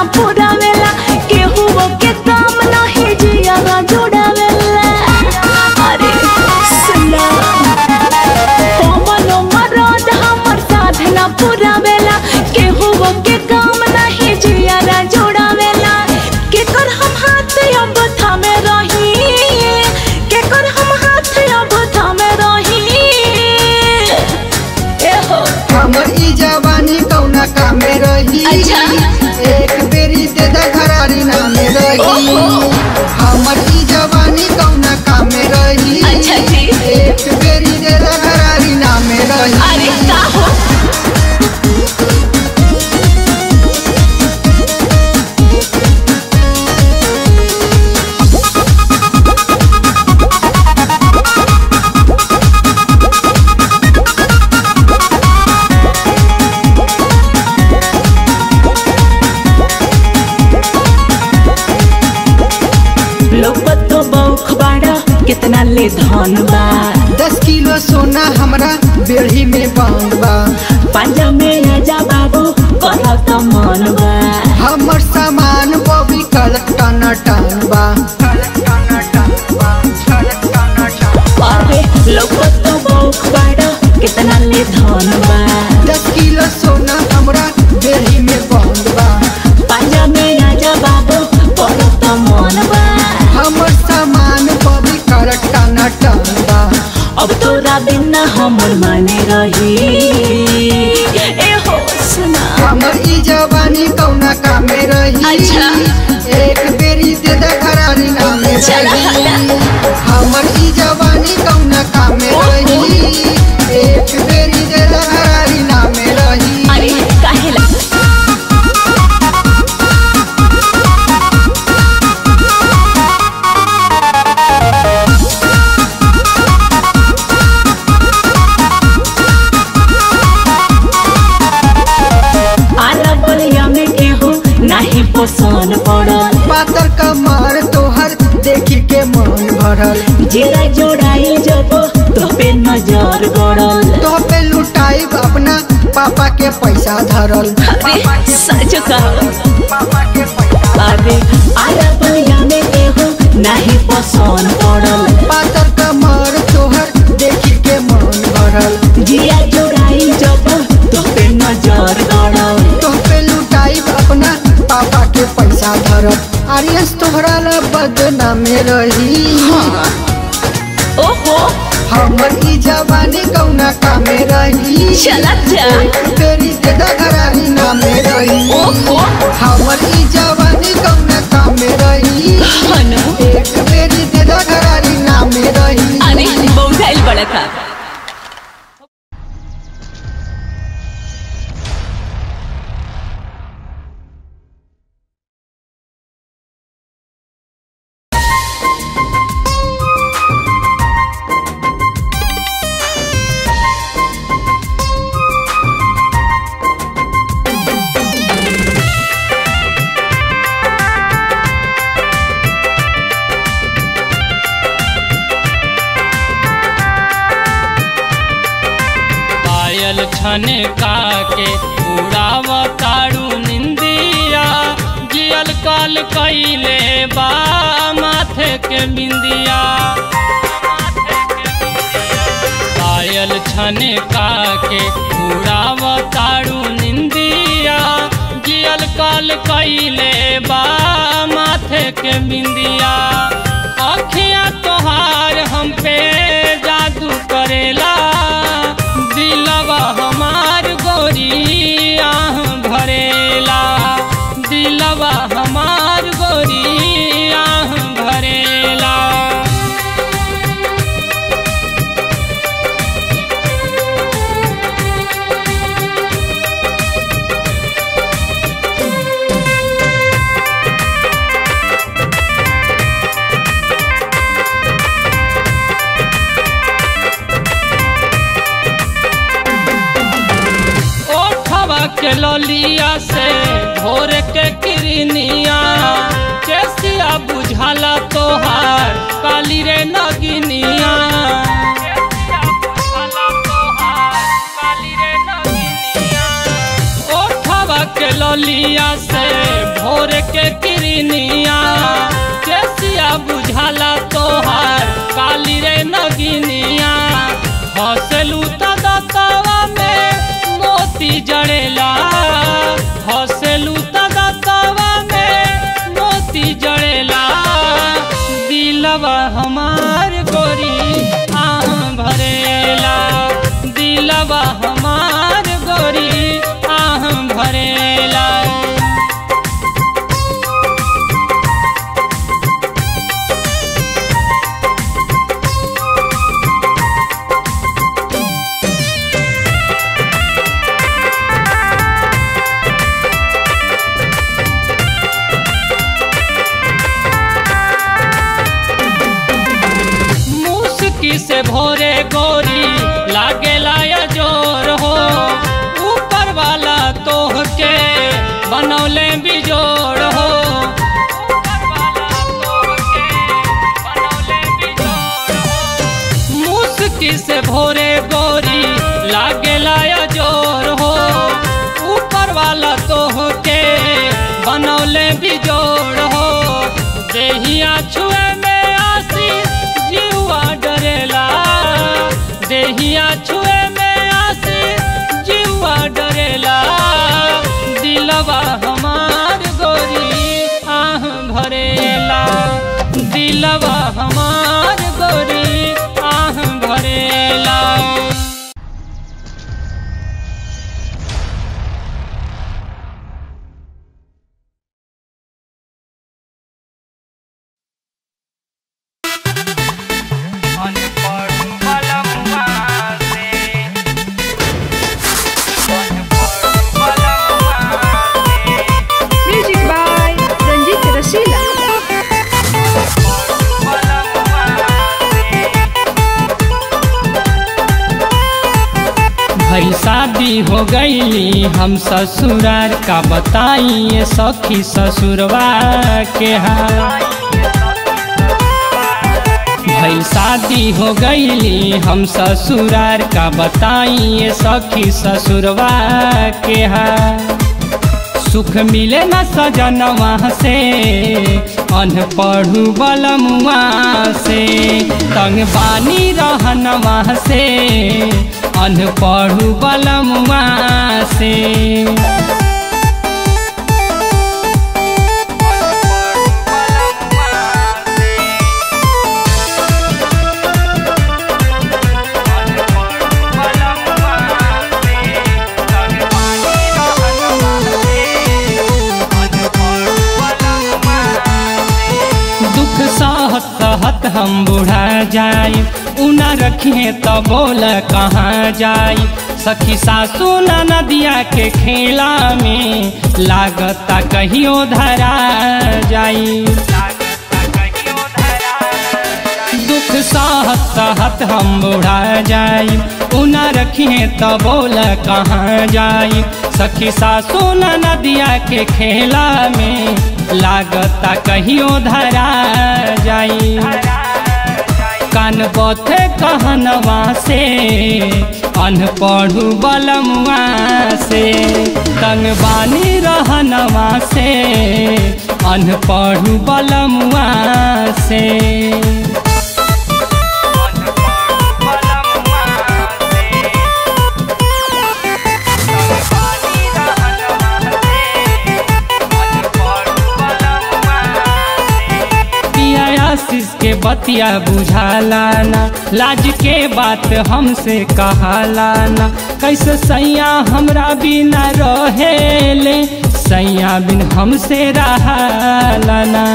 ना पुरावेला केहू के काम नहीं जियारा जुड़ावेला अरे सुना पवनो मरद हमर साधना पुरावेला केहू के काम नहीं जियारा जुड़ावेला केकर हम हाथ अब थामे रही केकर हम हाथ अब थामे रही एहो हमर ई जवानी कौना कामे रही अच्छा। एक बेरी दे दा घरारी नामे रही ओहो। हमर ई जवानी कौना कामे रही अच्छा जी। एक बेरी दे दा घरारी नामे रही अरे का हो लोकत तो बौख बाड़ा कितना ले धन बा दस किलो सोना हमरा बेड़ी में बांध बा पांजा में आजा बाबू करा त मन बा हमर सामान बॉबी कलक टना टन बा अरे लोकत तो बौख बाड़ा कितना ले धन बा दस किलो सोना हमरा बेड़ी में बांध बा पांजा में आजा बाबू करा त मन बा हमर सामान बॉबी कलक टना टन बा अब तोरा बिना हमर माने रही ए हो सुना हमर ई जवानी कौना कामे रही अच्छा। एक बेरी दे दा घरारी नामे चला रही हला। हमर ई जवानी कौना कामे ओहो। रही एक बेरी दे दा घरारी नामे रही अरे काहेला आला बलिया में केहू नाही पोसन पड़ल पातर कमर तोहर देखी के मन भरल जेरा जोड़ाई जब तो पे नजर गड़ल तो पे लुटाई अपना पापा के पैसा धरल अरे सच कहो पापा के पैसा अरे आला बलिया में केहू नाही पोसन पड़ल पातर कमर तोहर देखी के मन भरल जिया जोड़ाई जब तो पे नजर गड़ल तो पे लुटाई अपना पापा के पैसा धरल आर्यस तोहरा ला बदनामे रही ओहो हमर ई जवानी कौना कामे रही चला जा तेरी देदा घरानी नामे रही ओहो हमर ई जवानी कौना कामे रही हनु एक बेरी देदा घरानी नामे रही अरे बौझाइल बड़का पायल छने काके उड़ाव तारू निंदिया जियल काल कैले बा माथे के बिंदिया पायल छने काके उड़ाव तारू निंदिया जियल काल कैले बा माथे के बिंदिया अखियां तोहार हम पे जादू करेला दिलवा हमार गोरी आह भरेला दिलवा हमार गोरी आह भरेला ओठवा के ललिया से भोर के किरनिया केसिया बुझाला तोहार काली रे नगिनिया ओठवा के ललिया से भोर के किरनिया केसिया बुझाला तोहार काली रे नगिनिया हंसलू त दतवा में मोती जड़ेला हंसलू त दतवा में मोती जड़ेला दिलवा हमार गोरी आह भरेला दिलवा हमार गोरी आह भरेला मुस्की से भोरे गोरी लागेला या जोर हो ऊपर वाला तोह के बनौले बिजोड़ हो ऊपर वाला तोह के बनौले बिजोड़ हो। मुस्की से भोरे गोरी लागेला या जोर हो ऊपर वाला तोह के बनौले बिजोड़ हो देहिया छुए में आशीष जीवा डरेला देहिया छुए में आशीष जीवा डरेला दिलवा हमार गोरी आह भरेला दिलवा हमार गोरी आह भरेला Music by Ranjit Rasila. भई शादी हो गईली हम ससुरार का बताइए सखी ससुरवा के हाल भई शादी हो गईली हम ससुरार का बताइए सखी ससुरवा के हाल सुख मिले न सजनवा से अनपढ़ू बलमुआ से तंग बानी रहनवा से अनपढ़ू बलमुआ से दुख सहत सहत हम बुढ़ा जाई उना रखिए तो बोल कहाँ जाई सखी सासू ना नदिया के खेला में लागता कहियो धरा जाई दुख सहत सहत हम बुढ़ा जाई उना रखिए तो बोल कहाँ जाई सखी सासू न नदिया के खेला में लागता कहियो धरा जाई कान बथे कहनवा से अनपढ़ू बलमुआ से तंग बानी रहनवा से अनपढ़ू बलमुआ से पिया आशीष के बतिया बुझाला ना लाज के बात हमसे कहाला ना कैसे सैया हमरा बिना रहेले सैया बिन हमसे रहाला ना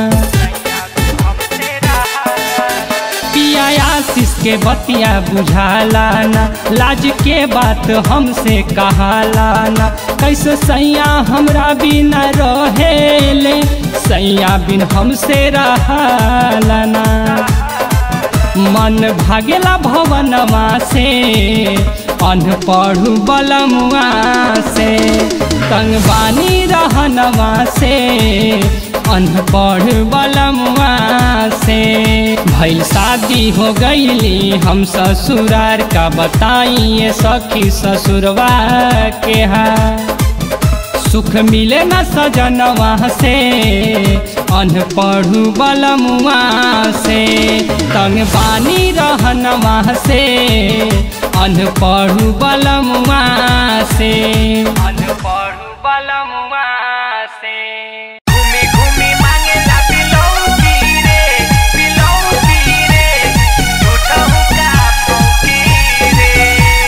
पिया आशीष के बतिया बुझाला ना लाज के बात हमसे कहाला ना कैसे सैया हमरा बिना रहेले सैया बिन हमसे रहाला ना मन भागेला भवनवा से अनपढ़ू बलमुआ से तंग बानी रहनवा से अनपढ़ बलमुआ से भैल शादी हो गईली हम ससुरार का बताइए सखी ससुरवा के हा सुख मिले न सजनवा से अनपढ़ू बलमुआ से तंग बानी रहनवा से अनपढ़ू बलमुआ से अनपढ़ू बलमुआ से घूमी घूमी मांगेला बिलौती रे बिलौती रे झूठा हुक्का फौकी रे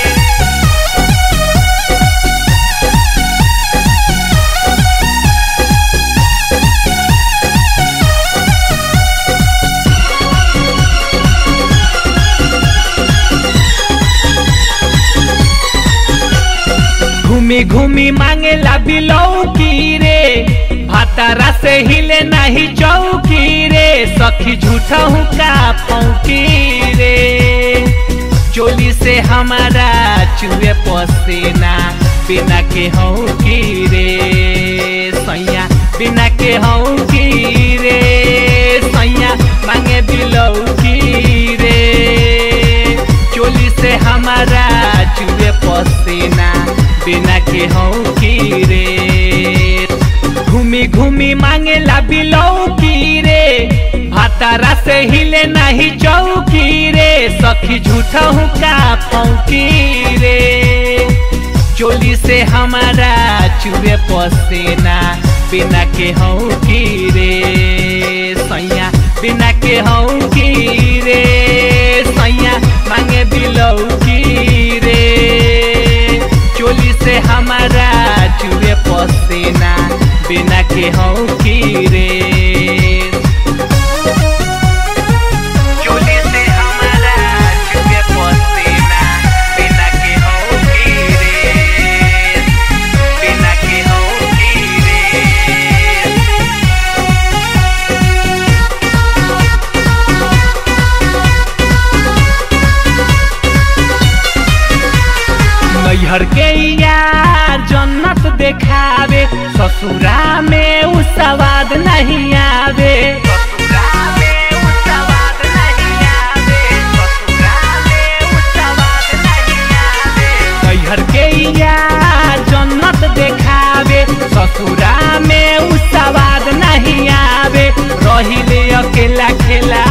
घूमी घूमी मांगेला बिलौकी रे भातारा से हिले नहीं चौकी रे सखी झूठा हूँ का पौकी रे चोली से हमारा चूहे पसेना बिना के हूँ की रे सैया बिना के हूँ की रे सैया मांगे बिलौकी रे चोली से हमारा चूहे पसेना बिना के हूँ की रे घूमी घूमी मांगेला बिलौकी रे भातारा से हिले नहीं चौकी रे सखी झूठा हूँ का पौकी रे चोली से हमारा चूहे पसेना बिना के हूँ की रे सैया बिना के हूँ की रे सैया मांगे बिलौकी रे चोली से हमारा चूहे पसेना बिना के हूँ की रे चोली से हमारा चूहे पसेना बिना के हूँ की रे बिना के हूँ की रे नैहर के यार जन्नत देखावे ससुरा में उ सवाद नहीं आवे ससुरा में उ सवाद नहीं आवे ससुरा में उ सवाद नहीं आवे नैहर के यार जन्नत देखावे ससुरा में उ सवाद नहीं आवे रहिले अकेला खेला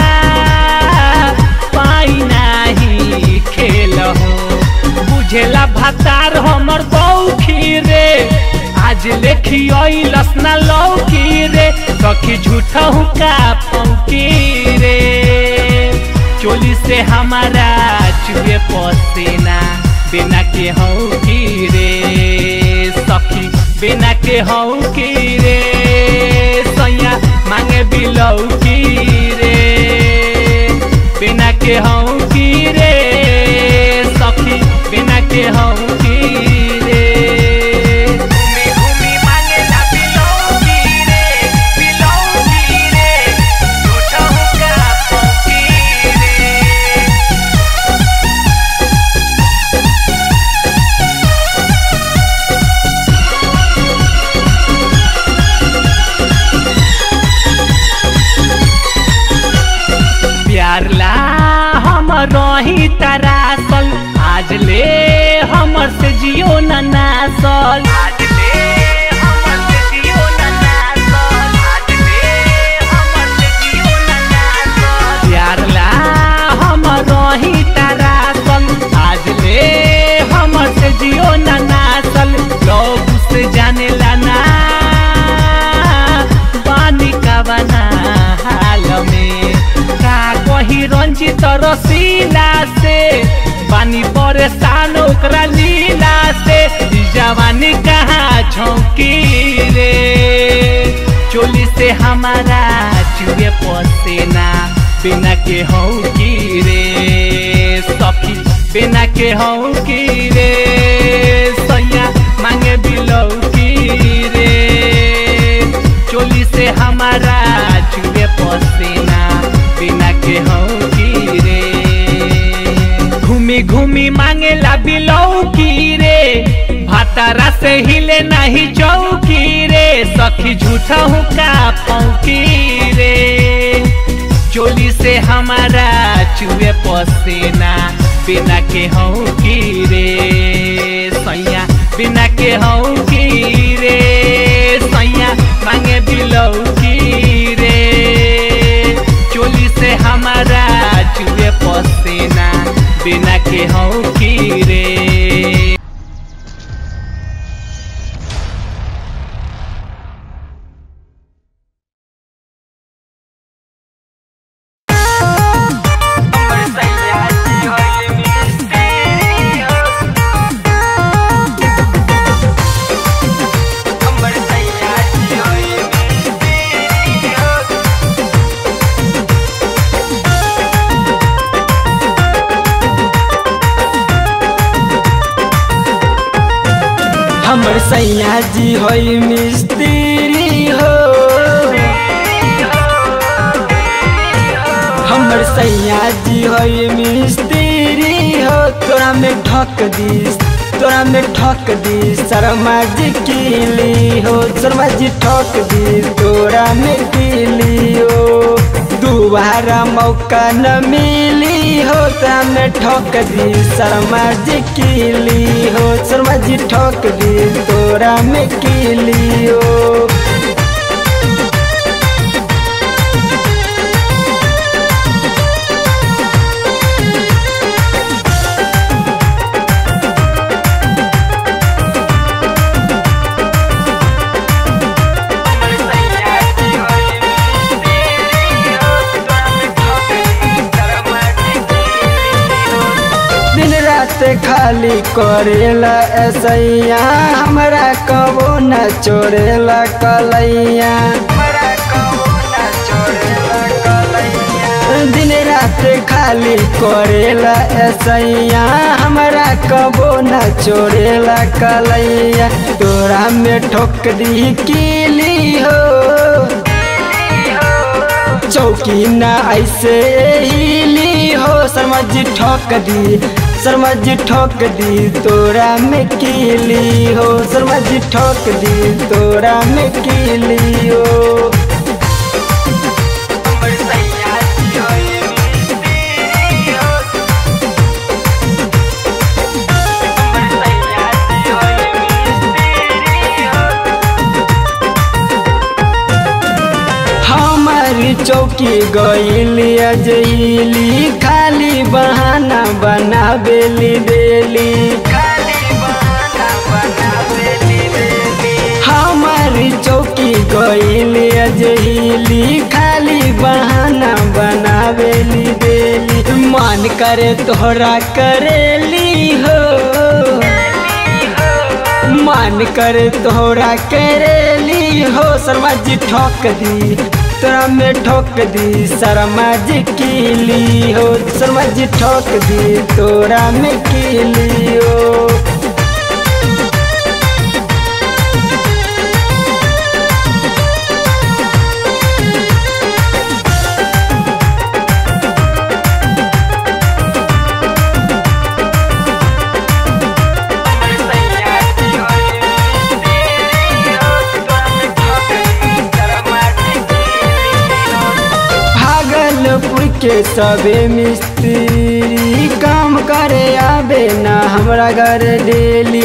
पाई नाही खेल हो बुझेला भातार हमर बौखी रे आज लेखी लसना लौकी रे सखी झूठा हुका पौकी रे चोली से हमारा चुहे पसेना बिना के हूँ की रे सखी बिना के हूँ की रे सैया मांगे बिलौकी रे बिना के हूँ की रे सखी बिना के हूँ की रे घूमी घूमी मांगेला बिलौकी रे बिलौकी रे झूठा हुक्का पौकी रे प्यार ला हम रही तरासल आज ले हमर से जियो न नासल आज ले हमर से जियो न नासल आज ले हमर से जियो न नासल प्यार ला हम रही तरासल आज ले हमर से जियो न नासल लोग से जाने ला ना बानी का बना हाल में का कही रंजित रसीला से बानी परेशान ओकरा लीला से ई जवानी कहाँ झोंकी रे चोली से हमारा चुए पसेना बिना के हूँ की रे सखी बिना के हूँ की रे सैया मांगे बिलौकी रे चोली से हमारा चुए पसीना बिना के हूँ की रे घूमी घूमी मांगेला बिलौकी रे भातारा से हिले नहीं चौकी रे सखी झूठा हूँ का पौकी रे चोली से हमारा चुए पसीना बिना के हूँ की रे सैया बिना के हऊ की रे सैया मांगे बिलौकी रे चोली से हमारा चुए पसेना बिना के हऊ की रे हमर सैया जी होई मिस्त्री हो हमर सैया जी होई मिस्त्री हो तोरा में ठक दी तोरा में ठक दी शर्मा जी कीली हो शर्मा जी ठक दी तोरा में कीली हो दोबारा मौका न मिली हो तोरा में ठक दी शर्मा जी कीली हो शर्मा जी ठक दी तोरा में कीली हो दिन रात खाली करेला ऐसैया हमरा कबो न छोड़ेला कलैया दिन रात खाली करेला ऐसैया हमरा कबो न छोड़ेला कलैया तोरा में ठोक दी कीली हो चौकी ना ऐसे हिली हो शर्मा जी ठोक दी शर्मा जी ठोक दी तोरा में कीली हो शर्मा जी ठोक दी तोरा में कीली हो हमारी चौकी गईली अजली खाली बहाना बना बेली देली हमारी चौकी गईली अजली खाली बहाना बना बेली देली मन करे तोहरा करेली हो मन करे तोहरा करेली हो शर्मा जी ठोक दी तोरा में ठोक दी शर्मा जी कीली हो शर्मा जी ठोक दी तोरा में कीली हो भागलपुर के सबे मिस्त्री काम करे आबे ना हमरा घर डेली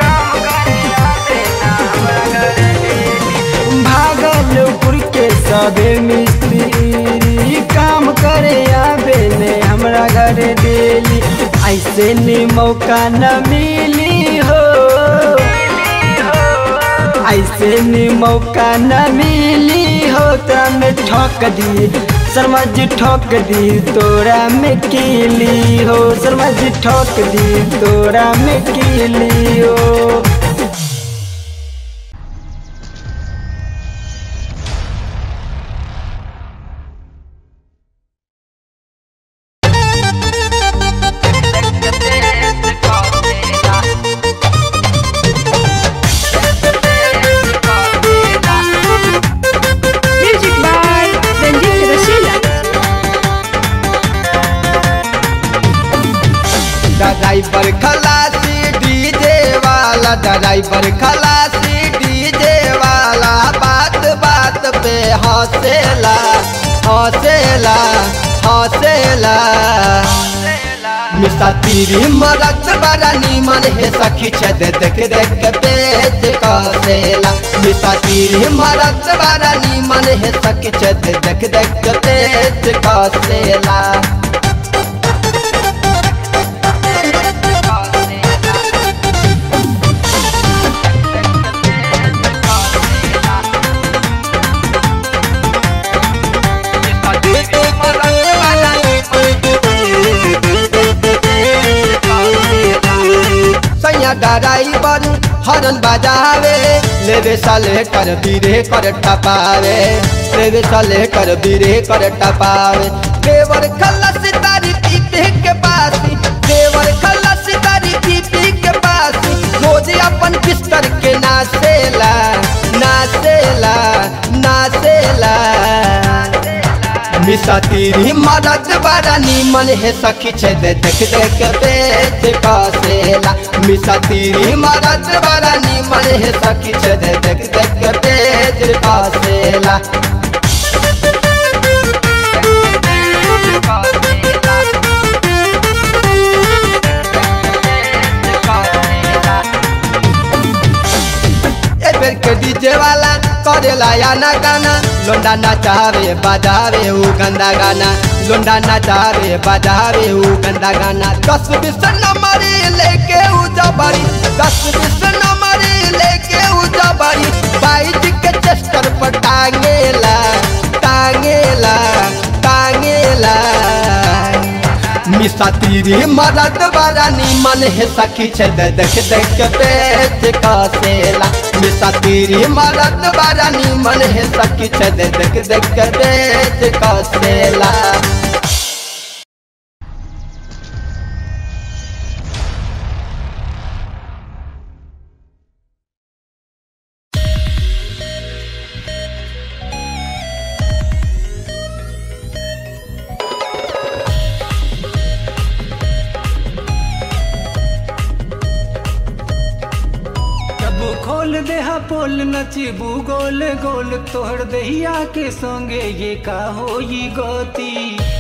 भागलपुर के सबे मिस्त्री काम करे आबे ने हमरा घर डेली ऐसे ने मौका न मिली हो ऐसे ने मौका न मिली हो तोरा में ठोक दी शर्मा जी ठोक दी तोरा में कीली हो शर्मा जी ठोक दी तोरा में कीली हो Music by Ranjit Rasila. Driver खलासी डीजे वाला ड्राइवर खलासी डीजे वाला बात बात पे हंसेला हंसेला हंसेला मिस मिसा तीरी मरद बड़ा नीमन है सखी छद देख देख के पेट कसेला मिसा तीरी मरद बड़ा नीमन है सखी छद देख देख के पेट कसेला सैया ड्राइवर हरन बजावे लेवे साले कर बीरे कर टपावे लेवे साले कर बीरे कर टपावे देवर खल्लस तारी पीपी के पासी देवर खल्लस तारी पीपी के पासी रोज अपन बिस्तर के नासेला नासेला नासेला मिसा तीरी मदद बड़ा नीमन है सखी छे दे देख देख पेट कसेला मिसा तीरी मदद बड़ा नीमन है सखी छे दे देख देख पेट कसेला ए बेर के डीजे वाला करेला या ना गाना लोंडा नचावे बजावे ऊ गंदा गाना लोंडा नचावे बजावे ऊ गंदा गाना दस बीस नंबर लेके ऊ जबरी दस बीस नंबर लेके ऊ जबरी बाइक के चेस्टर पर टांगेला टांगेला टांगेला मिसा तीरी मदद बड़ा नीमन है सखी छे दे देख देख के पेट कसेला मिसा तीरी मदद बड़ा नीमन है सखी छे दे देख देख के पेट कसेला जब खोल दे हा पोल नचबू गोल गोल तोहर दहिया के संगे ये का होई गति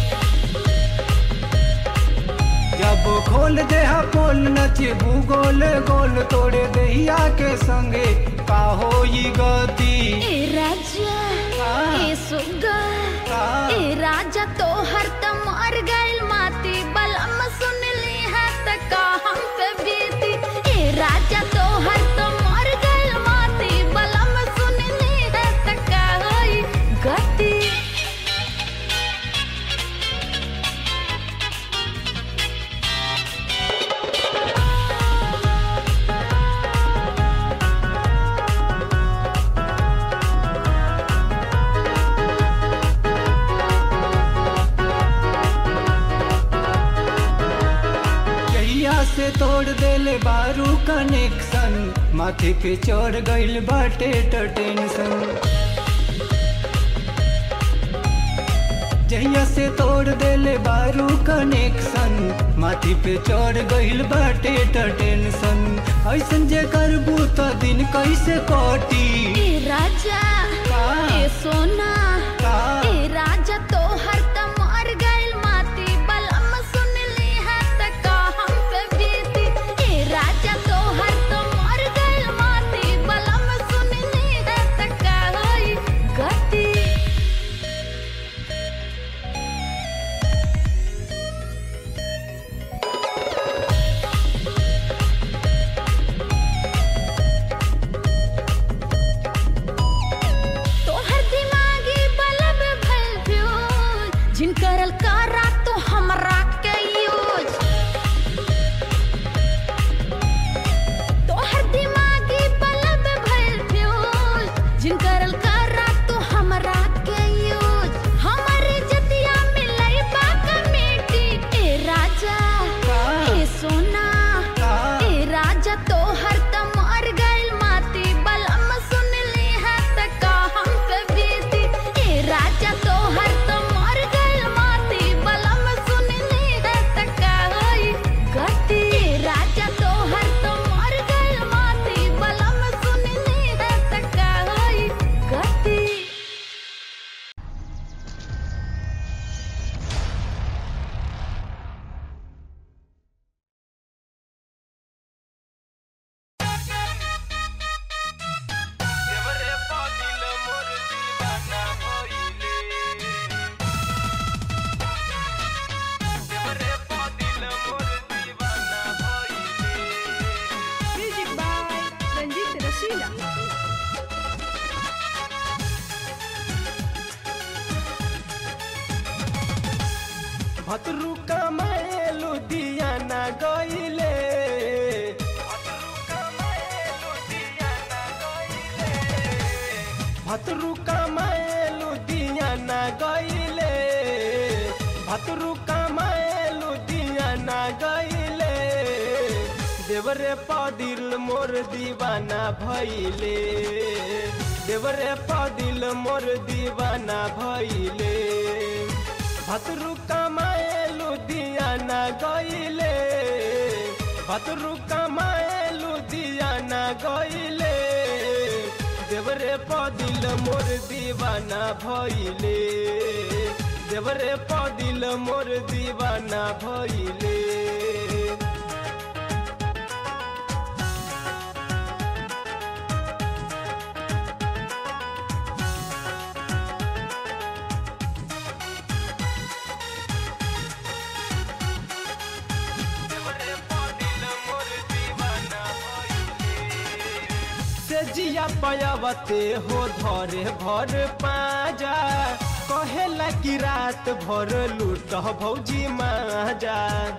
जब खोल दे हा पोल नचबू गोल गोल तोड़े दहिया के संगे का होई गति ए राजा हाँ। ए सुगा हाँ। ए राजा तो हर त मर गइल माती बलम सुन ली है त का हम पे बीती ए राजा तो हर त मर गइल माती बलम सुन ली है त का होई गति जहिया से तोड़ देले बारू कनेक्शन माथे पे चढ़ गइल बाटे त टेंशन जहिया से तोड़ देले बारू कनेक्शन माथे पे चढ़ गइल बाटे त टेंशन ऐसन जे करबू त दिन कैसे कटी ए राजा का? ए सोना का? ए राजा तो हर त मर गइल माती बलम सुन ली है त का हम पे बीती ए राजा तो हर त मर गइल माती बलम सुन ली है त का होई गति भतरू कमाए लुधियाना गईले भतरू कमाए लुधियाना गईले भतरू कमाए लुधियाना गईले देवरे पदिल मोर दीवाना भइले देवरे पदिल मोर दीवाना भइले भतरू कमाए लुधियाना गईले भतरू कमाए लुधियाना गईले देवरे पदिल मोर दीवाना भइले देवरे पदिल मोर दीवाना भइले से जिया पयावते हो धरे भर पाजा कहेला कि रात भर लूट भौजी माजा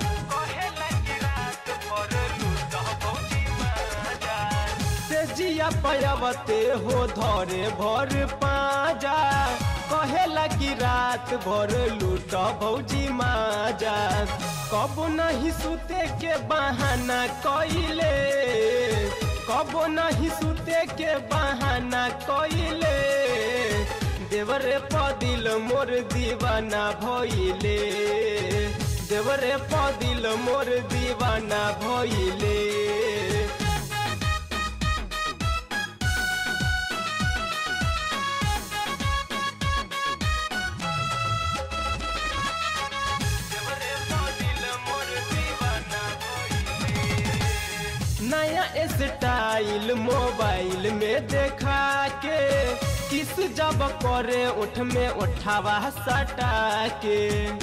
से जिया पयावते हो धरे भर पाजा कहेला कि रात भर लूट भौजी माजा कब नहीं सुते के बहाना कइले कब नहीं सुते के बहाना कइले देवरे पदिल मोर दीवाना भइले देवरे पदिल मोर दीवाना भइले नया स्टाइल मोबाइल में देखा के किस जब करे उठ में उठावा सटा के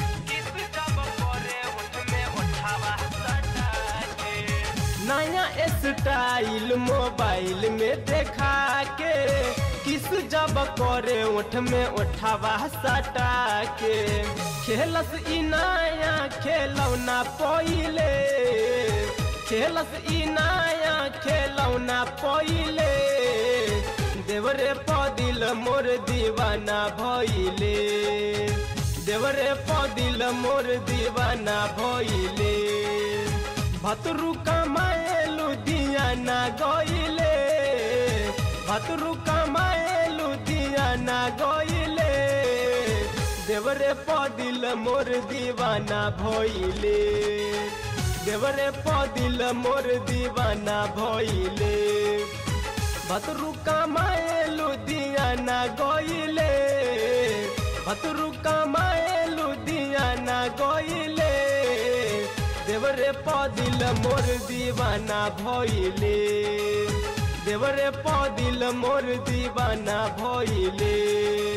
नया स्टाइल मोबाइल में देखा के किस जब करे उठ में उठावा सटा के खेलस ई नया खेलौना पहिले खेलस ई नया खेलौना पहिले देवरे पदिल मोर दीवाना भइले देवरे पदिल मोर दीवाना भइले भतरू कमाए लुधियाना गइले भतरू कमाए लुधियाना गइले देवरे पदिल मोर दीवाना भइले देवरे पदिल मोर दीवाना भइले भतरू कमाए लुधियाना गइले भतरू कमाए लुधियाना गइले देवरे पदिल मोर दीवाना भइले देवरे पदिल मोर दीवाना भइले